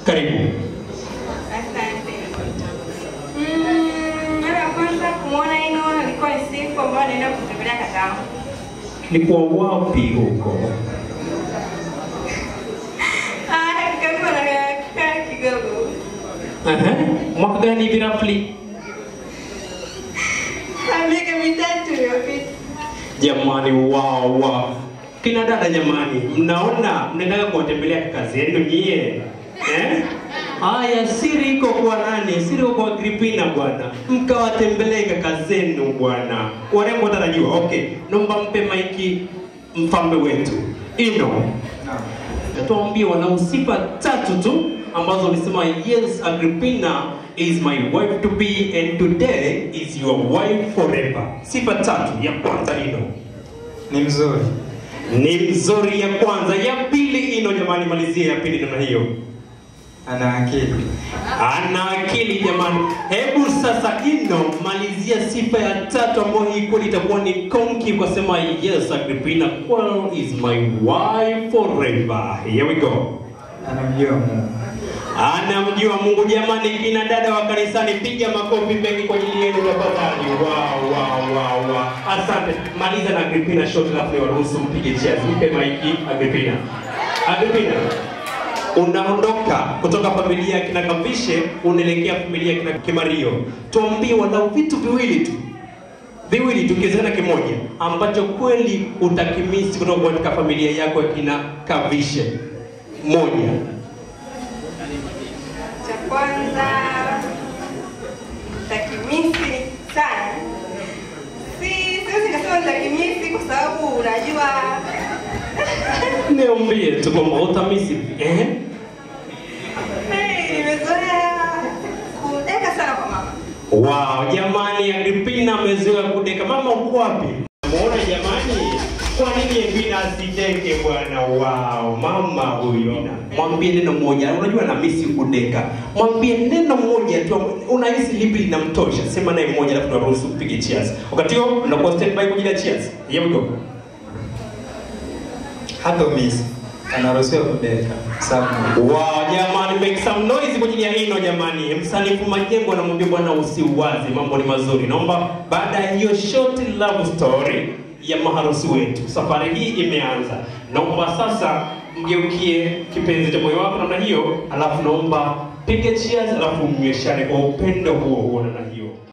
Karibu. Asante. Mm, Mara ya kwanza kumwona Ino ilikuwa ni siku ambayo naenda kutembelea kakaangu. Ilikuwa wapi huko? Ah, kakaangu anakaa kidogo. Aha. Mwaka gani hivi roughly? Ah, Miaka mitatu iliyopita. Jamani, wow, wow. Kina dada jamani, mnaona mnaendaga kuwatembelea kaka zenu nyie eh? Haya, siri iko kwa nani? Siri iko kwa Agripina bwana, mkawatembelee kaka zenu bwana. Warembo watarajua. Okay, naomba mpe maiki mfalme wetu Ino, tuambie walau sifa tatu tu ambazo ulisema yes, Agripina is my wife to be and today is your wife forever. Sifa tatu. Ya kwanza Ino Ni mzuri. ni mzuri ya kwanza. Ya pili Ino, jamani, malizia ya pili namna hiyo. Ana akili. Ana akili jamani. Hebu sasa Ino, malizia sifa ya tatu ambayo hii kweli itakuwa ni konki kwa sema yes, Agripina well, is my wife forever. Here we go. Anamjua Mungu. Anamjua Mungu jamani, kina dada wa kanisani, piga makofi mengi kwa ajili yenu tafadhali. Wow, wow, wow, wow. Asante. Maliza na Agripina shot, alafu niwaruhusu mpige cheers. Mpe maiki Agripina. Agripina, unaondoka kutoka familia ya kina Kavishe unaelekea familia ya kina Kimario. Tuambie walau vitu viwili tu viwili tukiwezekana kimoja ambacho kweli utakimisi kutoka katika familia yako ya kina Kavishe. Moja. Cha kwanza takimisi sana. Si siwezi nikasema nitakimisi kwa sababu unajua Niambie tu kwamba utamisi eh? eh, nimezoea kudeka sana kwa mama. Wow, jamani, Agripina amezoea kudeka. Mama uko wapi? Muona jamani, kwa nini Agripina asideke bwana? Wow, mama huyo. Mwambie neno moja, unajua na misi kudeka. Mwambie neno moja tu, unahisi lipi linamtosha? Sema naye moja, alafu tunaruhusu upige cheers. Wakati huo unakuwa stand by kwa ajili ya cheers. Here we go. Hata umisi. Anaruhusiwa kudeka. Sababu Wow, jamani, make some noise kwa ajili ya Ino jamani. Msanifu Majengo anamwambia bwana usiwazi, mambo ni mazuri. Naomba baada ya hiyo short love story ya maharusi wetu, safari hii imeanza. Naomba sasa mgeukie kipenzi cha moyo wako namna hiyo, alafu naomba pige cheers, alafu mnyweshane kwa upendo huo huo namna hiyo.